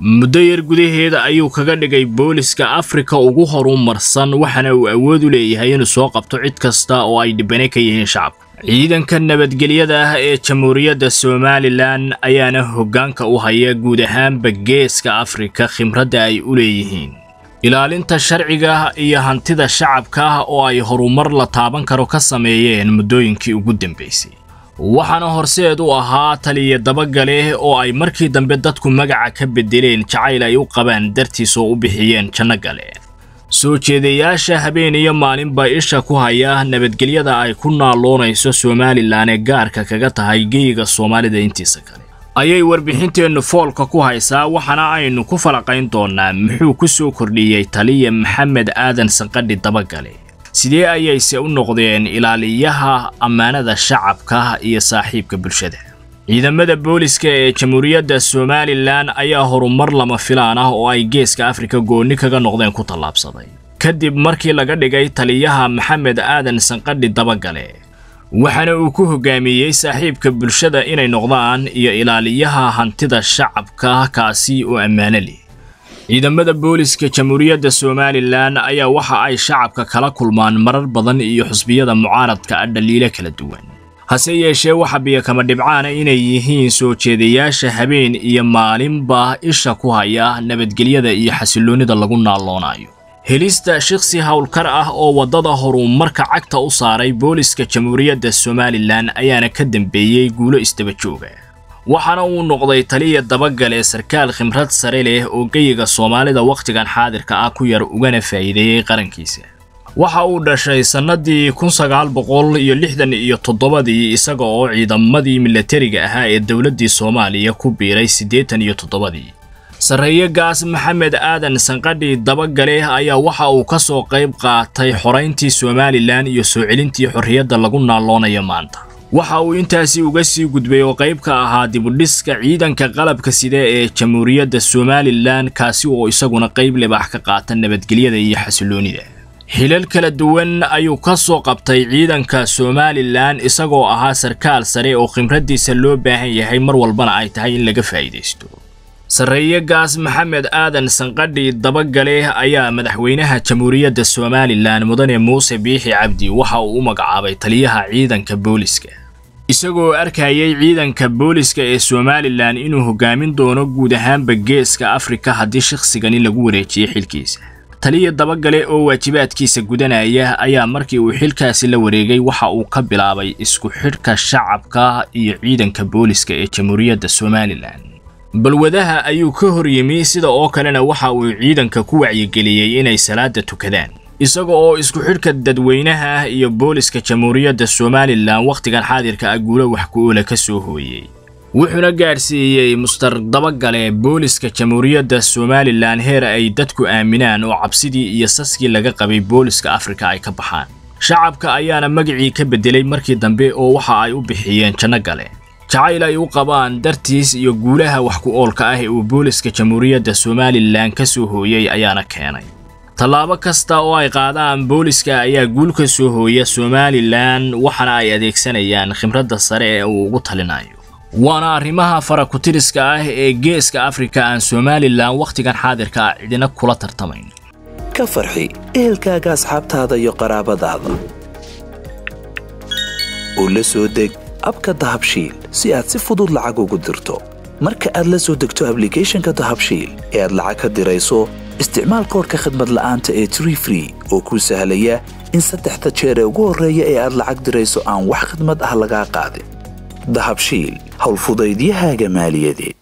muddo yar gudaheeda ayuu kaga dhigay booliska afrika ugu horumarsan waxaana uu awood u leeyahay inuu soo qabto cid kasta oo ay dhibane ka yihiin shacabka ciidanka nabadgelyada ah ee jamhuuriyadda somalilan ayaana hoggaanka u haya guud ahaanba geeska afrika khimradda ay u leeyihiin ilaalinta sharciga iyo hantida shacabka oo ay horumar la taaban karo ka sameeyeen muddooyinkii ugu dambaysay waxaana horseed u ahaa taliya dabagale oo ay markii dambe dadku magaca ka bedeleen jacayl ay u qabaan dartiis oo u bixiyeen janno gale soo jeedayaasha habeen iyo maalinba isha ku haya nabadgelyada ay ku naaloonayso somalilan ee gaarka kaga tahay geyiga soomaalida intiisa kale ayay warbixinteennu foolka ku haysaa waxaana aynu ku falaqayn doonnaa muxuu ku soo kordhiyey taliya maxamed aadan sanqadhi dabagale sidee ayayse u noqdeen ilaaliyaha ammaanada shacabka iyo saaxiibka bulshada ciidamada booliska ee jamhuuriyadda somalilan ayaa horumar lama filaan ah oo ay geeska afrika goonni kaga noqdeen ku tallaabsaday kadib markii laga dhigay taliyaha maxamed aadan sanqadhi dabagale waxaana uu ku hogaamiyey saaxiibka bulshada inay noqdaan iyo ilaaliyaha hantida shacabka kaasi oo ammaano leh ciidamada booliska jamhuuriyadda somalilan ayaa waxa ay shacabka kala kulmaan marar badan iyo xusbiyada mucaaradka ah dhaliilo kala duwan hase yeeshee waxa biyakama dhibcaana inay yihiin soo jeedayaasha habeen iyo maalinba isha ku haya nabadgelyada iyo xasilloonnida lagu naalloonayo helista shiksi howlkar ah oo waddada horumarka cagta u saaray booliska jamhuuriyadda somalilan ayaana ka dambeeyey guulo isdaba jooga waxaana uu noqday taliya dabagale sarkaal khimrad sare leh oo geyiga soomaalida wakhtigan xaadirka ah ku yar ugana faa'iideeyey qarankiisa waxa uu dhashay sannadii kun sagaal boqol iyo lixdan iyo toddobadii isaga oo ciidamadii milatariga ahaa ee dowladdii soomaaliya ku biiray siddeetan iyo toddobadii sarreeye gaas maxamed aadan sanqadhi dabagale ayaa waxa uu ka soo qayb qaatay xorayntii somalilan iyo soo celintii xorriyadda lagu naalloonayo maanta waxa uu intaasi uga sii gudbay oo qayb ka ahaa dibudhiska ciidanka qalabka sida ee jamhuuriyadda somalilan kaasi oo isaguna qayb libaax ka qaata nabadgelyada iyo xasilloonida xilal kala duwan ayuu ka soo qabtay ciidanka somalilan isagoo ahaa sarkaal sare oo khimraddiisa loo baahan yahay mar walbana ay tahay in laga faa'iidaysto sarreeye gaas maxamed aadan sanqadhi dabagale ayaa madaxweynaha jamhuuriyadda somalilan mudane muuse biixi cabdi waxa uu u magacaabay taliyaha ciidanka booliska isagoo arkayay ciidanka booliska ee somalilan inuu hogaamin doono guud ahaanba geeska afrika haddii shakhsigani lagu wareejiyey xilkiisa taliya dabagale oo waajibaadkiisa gudanaya ayaa markii uu xilkaasi la wareegay waxa uu ka bilaabay isku xidhka shacabka iyo ciidanka booliska ee jamhuuriyadda somalilan balwadaha ayuu ka hor yimi sida oo kalena waxa uu ciidanka ku wacyigeliyey inay salaada tukadaan isaga oo isku xidhka dadweynaha iyo booliska jamhuuriyadda somalilan wakhtigan xaadirka ah guulo wax ku-oola ka soo hooyey wuxuuna gaadhsiiyey mustar dabagale booliska jamhuuriyadda somalilan heer ay dadku aaminaan oo cabsidii iyo saskii laga qabay booliska afrika ay ka baxaan shacabka ayaana magacii ka beddelay markii dambe oo waxa ay u bixiyeen janno gale jacayl ay u qabaan dartiis iyo guulaha wax ku oolka ah ee uu booliska jamhuuriyadda somalilan ka soo hooyey ayaana keenay tallaabo kasta oo ay qaadaan booliska ayaa guul ka soo hooya somalilan waxaana ay adeegsanayaan khimradda sare ee uu ugu talinayo waana arrimaha farakutiriska ah ee geeska afrika aan somalilan wakhtigan xaadirka ah cidina kula tartamayn ka farxi ehelkaaga asxaabtaada iyo qaraabadaada oo la soo deg abka dahabshiil si aad si fudud lacag ugu dirto marka aad la soo degto ablicathonka dahabshiil ee aad lacag ka dirayso isticmaal koorka khadmad la'aanta ee tree free oo kuu sahlaya in saddexda jeer ee ugu horreeya ee aad lacag dirayso aan wax khidmad ah lagaa qaadin dahabshiil howlfudaydiyahaaga maaliyadeed